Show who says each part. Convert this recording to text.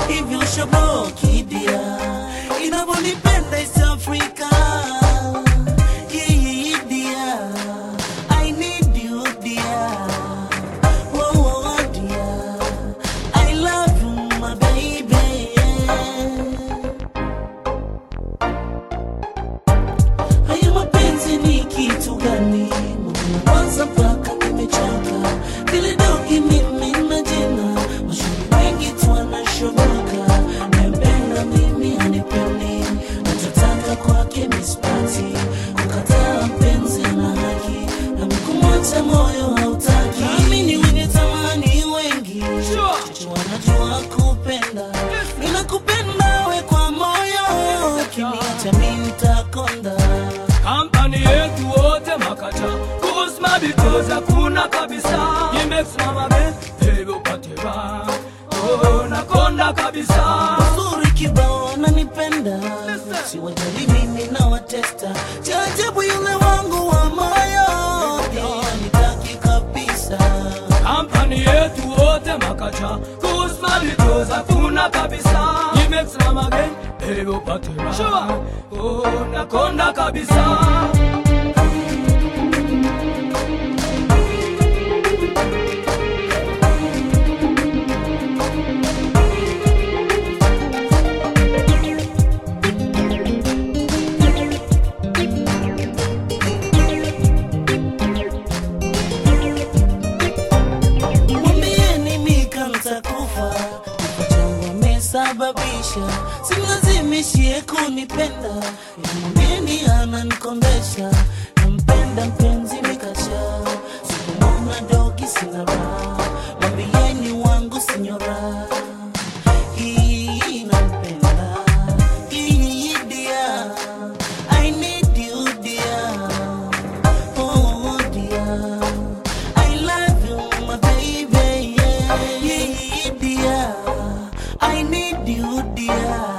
Speaker 1: hivyo shaboki dia inavyonipenda East Africa Yeah, dear. I need you, dear. Oh, oh, dear. I love you, my baby. Haya mapenzi ni kitu gani? Mbona kwanza mpaka nimechoka. Vile dogi mimi na jina, mashauri wengi tu wanashoboka. Nampenda mimi hanipendi, nachotaka kwake mispati. Kukataa mpenzi na haki, na kumwacha moyo hautaki. Naamini wenye tamani wengi, chache wanajua kupenda. Ninakupenda we kwa moyo, ukiniacha mimi nitakonda.
Speaker 2: kampani yetu wote makacha kusma bitoza hakuna kabisa imesimama be hivyo pateba oh, nakonda kabisa
Speaker 1: Uzuri kibao ananipenda, siwajali mimi na watesta. Cha ajabu yule wangu wa moyo pia nitaki kabisa.
Speaker 2: kampani yetu wote makacha kusma bitoza hakuna kabisa imesimama be hivyo pateba oh, nakonda kabisa
Speaker 1: Mwambieni Mika nitakufa, kifo changu amesababisha, simlazimishie kunipenda, ila mwambieni ananikondesha, nampenda mpenzi Mikasha, sipomwona dogi sina raha, mwambieni wangu sinyora hii nampenda, hii dear, I need you dear. Oh dear, I love you, my baby. Yeah, yeah, dear, I need you, dear.